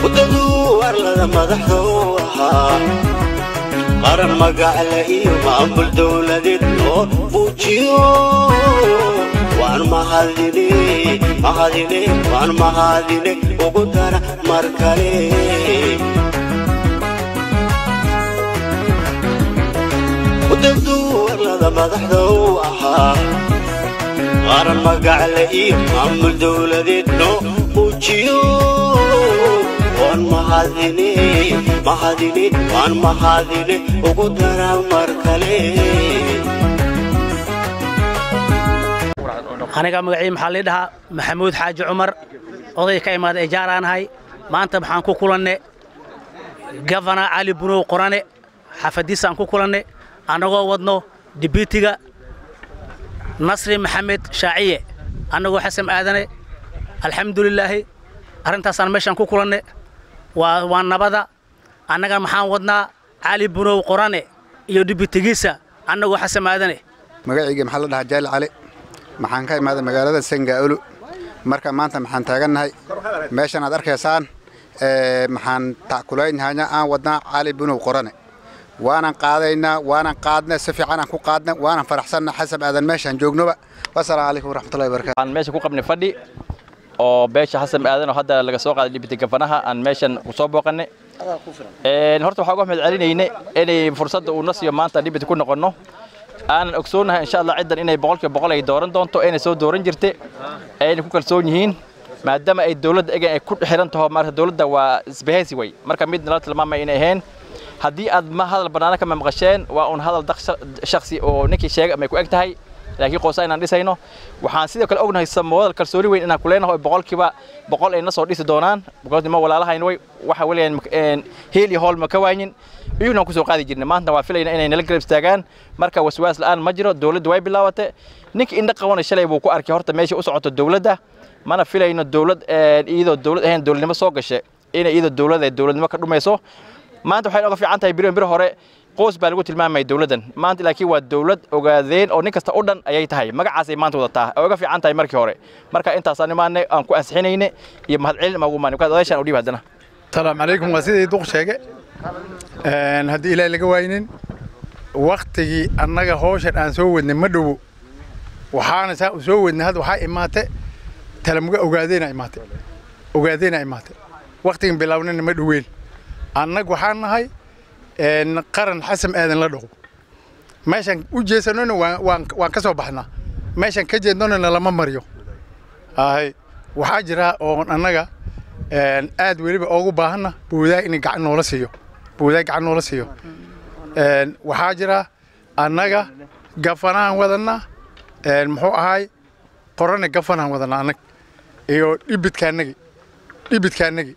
wadaduu arlada madaxda u ahaa qaran magacle iyo maamul dowladeed oo muujiyo waan mahadine mahadine waan mahadine ugu dara mar kale wadaduu arlada madaxda u ahaa qaran magacle iyo maamul dowladeed noo muujiyo waan mahadine mahadine waan mahadine ugu dara mar kale aniga magacii maxaa lii dhahaa maxamuud xaaji cumar oday ka imaaday ejaaraanahay maanta maxaan ku kulanne gafana cali bunow qorane xafadiisaan ku kulanne annagoo wadno dibitiga nasri maxamed shaaciye annagoo xasan aadane alxamdulilaahi arrintaasaan meeshaan ku kulanne waa waa nabada annaga maxaan wadnaa cali bunow qorane iyo dibitigiisa annagoo xasan aadane magacayga maxaa la dhahaa jaali cali maxaan ka imaaday magaalada sangaa'ulu marka maanta maxaan taagannahay meeshan aad arkaysaan maxaan taakulaynahayna aan wadnaa cali bunow qorane waanan qaadaynaa waanan qaadna si fiicanaan ku qaadna waanan faraxsanna xasab aadan meeshaan joognoba wasalaamu calaykum waraxmatullahi wabarakatu aan meesha ku qabnay fadhi oo beesha xasan aadan oo hadda laga soo qaaday dhibita gafanaha aan meeshan ku soo booqannay horta waxaa uga mahad celinayne inay fursadda uu na siiyo maanta dhibita ku noqonno aanan ogsoonahay insha allah ciddan inay boqolkiiba boqol ay dooran doonto ayna soo dooran jirte ayna ku kalsoon yihiin maadaama ay dowladda egan ay ku xiran taho marka dowladda waa isbahaysi way marka mid nala tilmaamaya inay ahayn haddii aad ma hadal bannaano ka mamaqasheen waa un hadal dak shaksi oo ninkii sheegay amay ku eg tahay laakiin qoosa inaan dhisayno waxaan sidoo kale ognahay samooda kalsooni weyn inaan ku leenahay boqolkiiba boqol ay na soo dhisi doonaan boqolkiiba walaalahayn way waxa welayaan heel iyo hool ma ka waanyin iyaguna ku soo qaadi jirnay maanta waa filayna inay nala garab istaagaan marka waswaas la'aan ma jiro dowladdu way bilaawatay ninka indha qabanay shalay buu ku arkay horta meesha u socoto dowladda mana filayno dowlad iyadoo dowlad ahayn dowladnimo soo gashay inay iyadoo dowlad ay dowladnimo ka dhumayso maanta waxay oga fiican tahay biro biro hore qoys baa lagu tilmaamaya dowladdan maanta laakiin waa dowlad ogaadeen oo nin kasta u dhan ayay tahay magacaasay maanta wadataa ay oga fiican tahay markii hore marka intaasaan imaanay aan ku ansixinayne iyo mahadcelin ma ugu maanay markaad odayshaan u dhiib haddana asalaamu calaykum waa sidii duq sheege haddii ilaahay laga waaynin waktigii annaga hawshan aan soo wadnay ma dhowo waxaana saa u soo wadnay hadda waxaa imaate talamuga ogaadeena imaate ogaadeena imaate waktigan bilaawnana ma dhoweyn annag waxaan nahay qaran xasan aadan la dhaho meeshaan u jeesanona waan ka soo baxnaa meeshaan ka jeednona lama mariyo hay waxaa jira oon annaga aad weliba oogu baahanna boodaa in gacan noola siiyo boodaa gacan noola siiyo waxaa jira annaga gafanaan wadanna muxuu ahaay qorane gafanaan wadanna annag iyo dhibidkaannagi dhibidkaannagi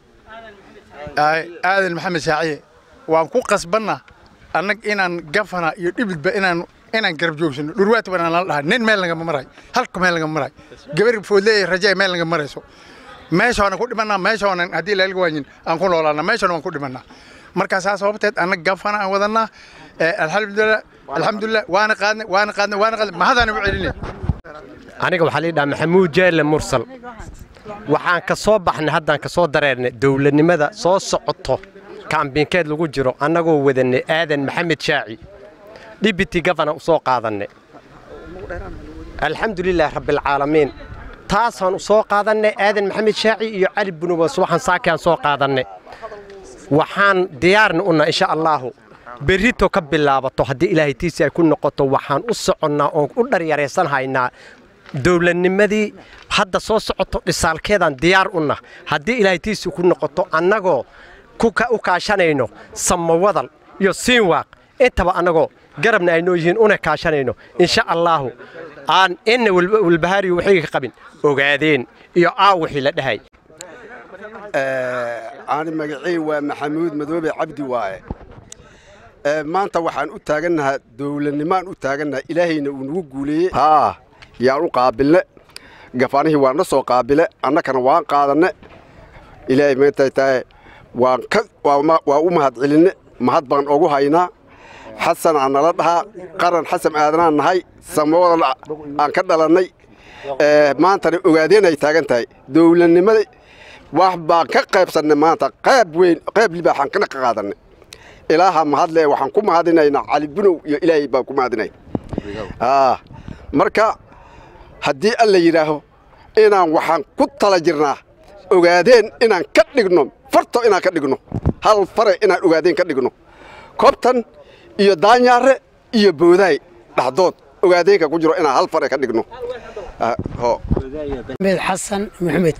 aadan maxamed shaaciye waan ku qasbanna annag inaan gafana iyo dhibidba inaan inaan garab joogsano dhurwaata banaan lala dhahaa nin meel lagama maray halka meel lagama maray gabar foodleeya rajaa meel laga marayso meeshoonan ku dhimannaa meeshoonan haddii laga waanyin aan ku noolaana meeshoona waan ku dhimannaa marka saa sababteed annag gafana aan wadannaa alxamdulillah alxamdulillah waana qaadnay waana qaadnay waana qaadnay mahadaana u celinay aniga waxaa liidhaha maxamuud jeelle mursal waxaan ka soo baxnay haddaan ka soo dareernay dowladnimada soo socoto kaambiinkeed lagu jiro annagoo wadannay aadan maxamed shaaci dhibiti gafana u soo qaadannay alxamdulilaahi rabbialcaalamiin taasaan u soo qaadannay aadan maxamed shaaci iyo cali bunuwas waxaan saakiaan soo qaadannay waxaan diyaarna una insha allaahu berrito ka bilaabato haddii ilaahay tiisi ay ku noqoto waxaan u soconnaa oon u dharyaraysan haynaa dowladnimadii hadda soo socoto dhisaalkeedaan diyaar una haddii ilaahay tiisi ku noqoto annagoo u kaashanayno samawadal iyo siinwaaq intaba annagoo garabna aynoo yihiin una kaashanayno insha allaahu aan inna walbahaariyo waxay ka qabin ogaadeen iyo aa wixii la dhahay ani magacii waa maxamuud madoobe cabdi waaye maanta waxaan u taagannahaa dowladnimaan u taagannaha ilaahayna uu nagu guuleeyey haa yaan u qaabilne gafanihii waan na soo qaabile annakana waan qaadanne ilaahay maantay tahay waan ka waa u mahad celinne mahad baan ogu haynaa xasan aan nala dhahaa qaran xasan aadanaan nahay samoodan aan ka dhalannay maantana ogaadeen ay taagan tahay dowladnimada wax baan ka qaybsannay maanta qayb weyn qayb libaaxaan kana ka qaadannay ilaaha mahadle waxaan ku mahadinaynaa cali bunow iyo ilaahay baan ku mahadinay Ah, marka haddii alla yidhaaho inaan waxaan ku tala jirnaa ogaadeen inaan ka dhigno farto inaan ka dhigno hal fare inaan ogaadeen ka dhigno kobtan iyo daanyaare iyo boodaay dhaxdood ogaadeenka ku jiro inaan hal fare ka dhigno Ah, ho محمد حسن محمد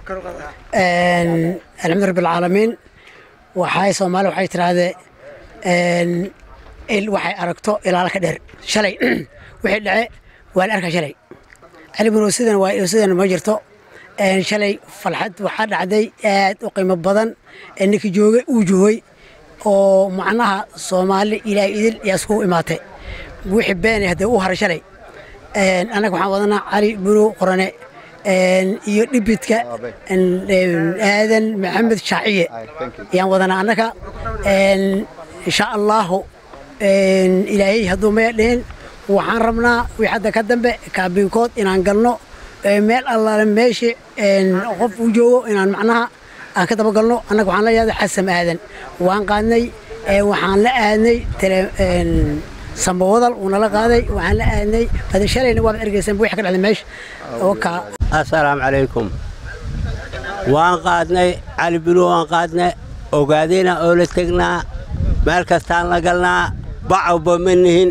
ان الحمد لله العالمين waxay Soomaali waxay tiraahday een il waxay aragto ilaa ka dheer shalay wixii dhace waa la arkaa shalay ali binu sidan waa sidan ma jirto een shalay falxad waxa dhacday aad u qiimo badan ee ninkii joogay uu joogay oo macnaha Soomaali ilaa idil yaa isku imaatay wixii been hadii uu haray shalay een anaga waxaan wadanaa cali binu qorane een iyo dhibidka een aadan maxamed shaaciye yaan wadanaa annaga een insha allahu een ilaahay hadduu maya dhihin waxaan rabnaa wixii hadda ka dambe kaabinkood inaan galno ee meel allaale meeshii een qof uu joogo inaan macnaha aan ka dabagalno annaga waxaan la yahday xasan aadan waan qaadnay ee waxaan la aadnay tele een sambawadal uu nala qaaday waxaan la aadnay hadi shalayna waad ergeysan wixii ka dhacday meesha oo kaa assalaamu calaykum waan qaadnay cali bilu waan qaadnay ogaadayna oo la tegnaa meel kastaan la galnaa bacawba ma nihin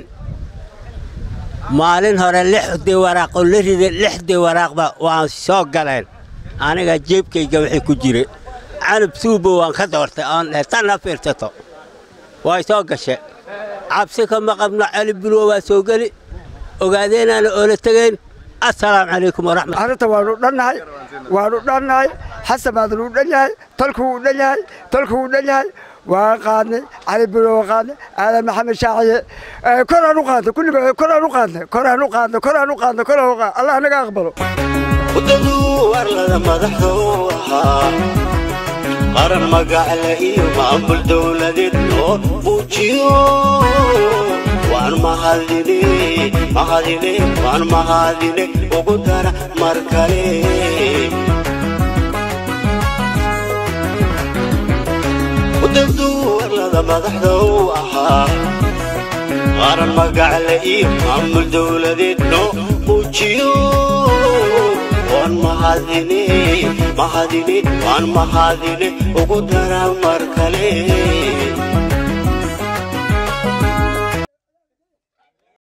maalin hore lixdii waraaq oo la riday lixdii waraaqba waan soo galeen aniga jeebkayga wixii ku jire canab suubo waan ka doortay oon dhahay tan ha fiirsato way soo gashe cabsi kama qabno cali biluwa waa soo geli ogaadeenaana oo la tegayn assalaamu calaykum waraxmat arrinta waanu dhannahay waanu dhannahay xasan baadna uu dhan yahay talku wuu dhan yahay talku wuu dhan yahay waan qaadnay cali bilo waan qaadnay aadan maxamed shaaciye Eh, koraan u qaadnay kulligood koraan u qaadnay koraan u qaadnay koraan u qaadnay koraan u qaadnay allah naga aqbalo waddadu warlada madaxda u ahaa qaran magacle iyo maamul dowladeed oo muujiyo waan mahadine mahadine waan mahadine ugu dara mar kale waddadu warlada madaxda u ahaa qaran magacle iyo maamul dowladeed noo muujiyo waan mahadine mahadine waan mahadine ugu dara mar kale